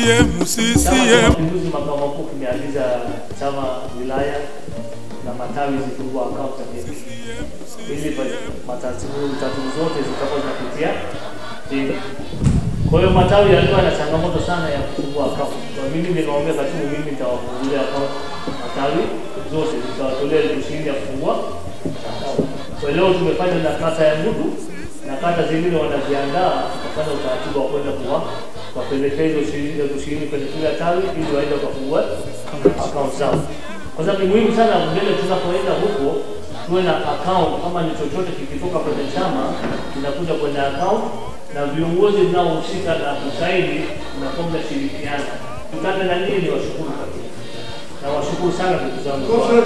CCM, Chama cha CCM. Mapinduzi makao makuu kimeagiza chama wilaya na matawi zifungua akaunti za benki ili pa- mataratibu taratibu zote zitakuwa zinapitia benki. Kwa hiyo matawi yalikuwa na changamoto sana ya kufungua akaunti. Kwa mimi nikamwambia katibu, mimi nitawafungulia akaunti matawi zote, nitawatolea elfu ishirini ya kufungua akaunti. Kwa leo tumefanya na kata ya Ngudu na kata zingine wanajiandaa kufanya utaratibu wa kwenda kuwa wapelekea hizo shilingi elfu ishirini kwenye kila tawi ili waende wakafungua akaunti zao, kwa sababu ni muhimu sana mbele tunapoenda huko tuwe na account. Kama ni chochote kikitoka kwenye chama kinakuja kwenye account, na viongozi mnaohusika na kusaini mnakuwa mnashirikiana. Tutane na nini, ni washukuru kabisa na washukuru sana ndugu zangu.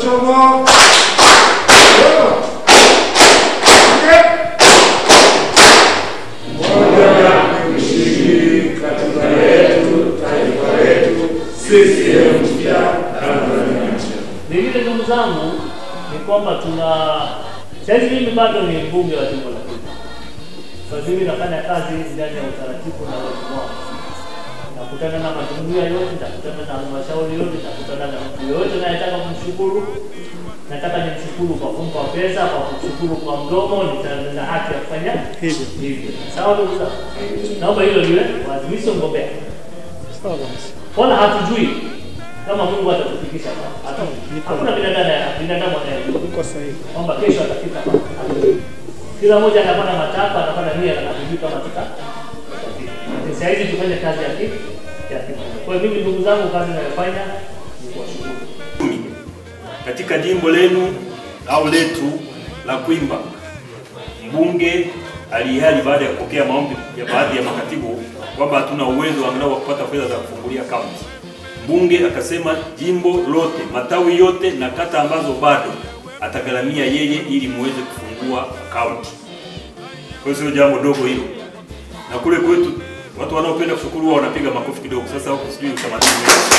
Vingine ndugu zangu ni kwamba tuna saizi, mimi bado ni mbunge wa jimbo la Kenya. Kwa hiyo mimi nafanya kazi ndani ya utaratibu na watu wangu, nakutana na majumuiya yote, nakutana na halmashauri yote, nakutana na mtu yoyote nayetaka kumshukuru. Nataka nimshukuru kwa kumpa pesa, kwa kumshukuru kwa mdomo, nita- nina haki ya kufanya Hivyo. hivyo. Sawa ndugu zangu, naomba hilo liwe wazi. Mimi sio mgombea Sawa kabisa. wala hatujui kama Mungu atatufikisha hapa. Hata- Hakuna binadamu binadamu anayejua Uko sahihi. kwamba kesho atafika hapa. Hatujui. Kila mmoja anapata matakwa, anapata nia na hatujui kama tuta tutafika. Lakini saa hizi tufanye kazi ya ki ya ki. Kwa hiyo mimi ndugu zangu, kazi ninayofanya ni kuwashukuru. katika jimbo lenu au letu la Kwimba, mbunge alihiari baada ya kupokea maombi ya baadhi ya makatibu kwamba hatuna uwezo angalau wa kupata fedha za kufungulia akaunti. Mbunge akasema jimbo lote, matawi yote na kata ambazo bado atagharamia yeye ili muweze kufungua akaunti. Kwa hiyo sio jambo dogo hilo, na kule kwetu watu wanaopenda kushukuru huwa wanapiga makofi kidogo. Sasa huku sijui utamaduni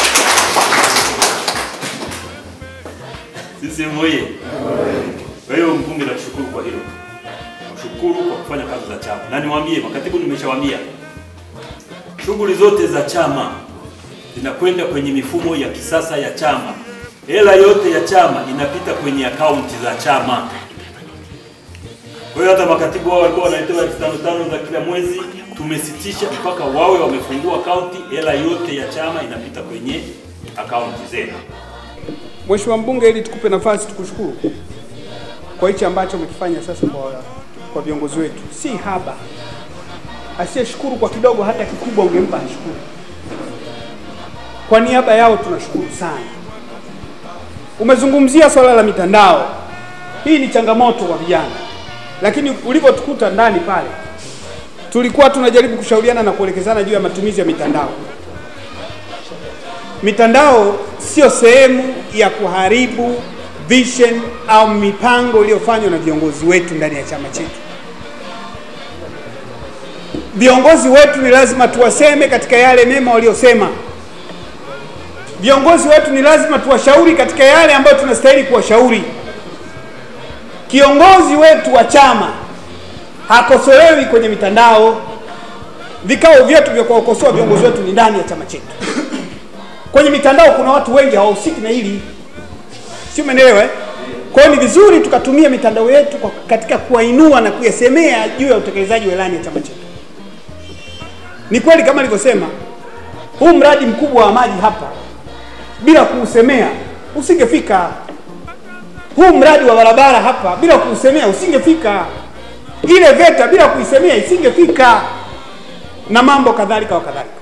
sisi moye. Kwa hiyo mbunge, nakushukuru kwa hilo, nakushukuru kwa kufanya kazi za chama, na niwaambie makatibu, nimeshawaambia shughuli zote za chama zinakwenda kwenye mifumo ya kisasa ya chama. Hela yote ya chama inapita kwenye akaunti za chama. Kwa hiyo hata makatibu wao walikuwa wanaletewa elfu tano tano za kila mwezi, tumesitisha mpaka wawe wamefungua akaunti. Hela yote ya chama inapita kwenye akaunti zenu. Mheshimiwa mbunge, ili tukupe nafasi tukushukuru kwa hichi ambacho umekifanya sasa kwa, kwa viongozi wetu, si haba. Asiyeshukuru kwa kidogo, hata kikubwa ungempa ashukuru. Kwa niaba yao tunashukuru sana. Umezungumzia swala la mitandao, hii ni changamoto kwa vijana, lakini ulivyotukuta ndani pale, tulikuwa tunajaribu kushauriana na kuelekezana juu ya matumizi ya mitandao. Mitandao sio sehemu ya kuharibu vision au mipango iliyofanywa na viongozi wetu ndani ya chama chetu. Viongozi wetu ni lazima tuwaseme katika yale mema waliosema. Viongozi wetu ni lazima tuwashauri katika yale ambayo tunastahili kuwashauri. Kiongozi wetu wa chama hakosolewi kwenye mitandao. Vikao vyetu vya kuwakosoa viongozi wetu ni ndani ya chama chetu. Kwenye mitandao kuna watu wengi hawahusiki na hili, si umeelewa? eh? Kwa hiyo ni vizuri tukatumia mitandao yetu kwa katika kuwainua na kuyasemea juu ya utekelezaji wa ilani ya chama chetu. Ni kweli kama nilivyosema, huu mradi mkubwa wa maji hapa bila kuusemea usingefika. Huu mradi wa barabara hapa bila kuusemea usingefika. Ile VETA bila kuisemea isingefika, na mambo kadhalika wa kadhalika.